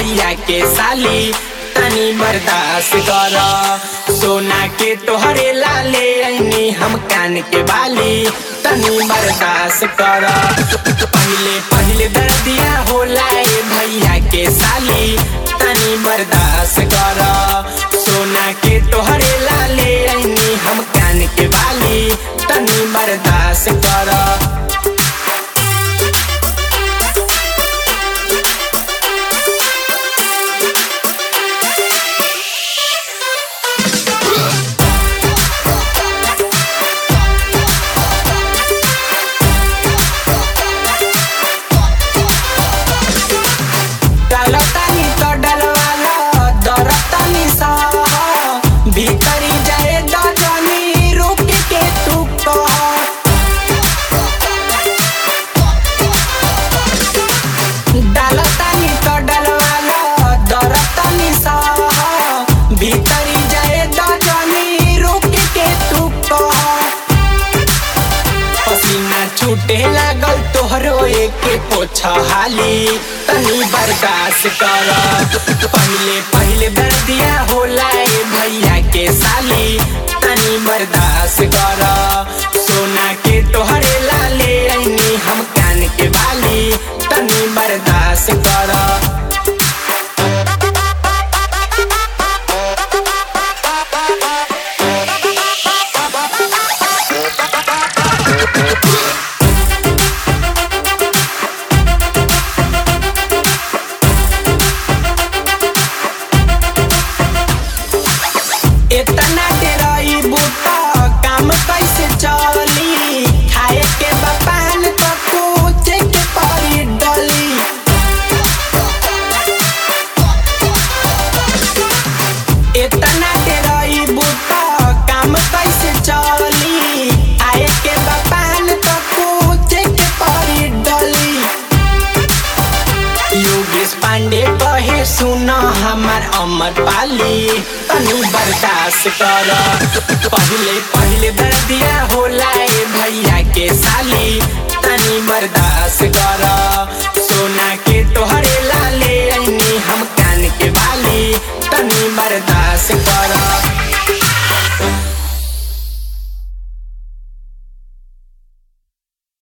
भैया के साली तनी बर्दाश्त कर सोना के तोहरे लाले ऐनी हम कान के बाली तनी बर्दाश्त कर पहले पहले दर्दिया होला ए भैया के साली तनी बर्दाश्त कर सोना के तोहरे लाले ऐनी हम कान के बाली तनी बर्दाश्त कर डालतानी तो डलवाला दरतानी सा भीतरी जाए दजनी रुक के तू कह डालतानी तो डलवाला दरतानी सा भीतरी जाए दजनी रुक के तू कह पसीना छूटे लागल तोहरो एक पोछा हाली तनी बर्दाश्त कर पहले पहले दर्दिया होला ए भैया के साली तनी बर्दाश्त कर सोना के तोहरे लाले ऐनी हम कान के बाली तनी बर्दाश्त कर इतना डेराई बूटा काम कैसे चली खाए के बपान तो कुछ के परी डली इतना डेराई बूटा काम कैसे चली खाए के बपान तो कुछ के परी डली योगेश पांडे कहे सुन हमार अमर पाली तनी बर्दाश्त कर पहले पहले दर्दिया होला ए भैया के साली तनी बर्दाश्त कर सोना के तोहरे लाले ऐनी हम कान के बाली तनी बर्दाश्त कर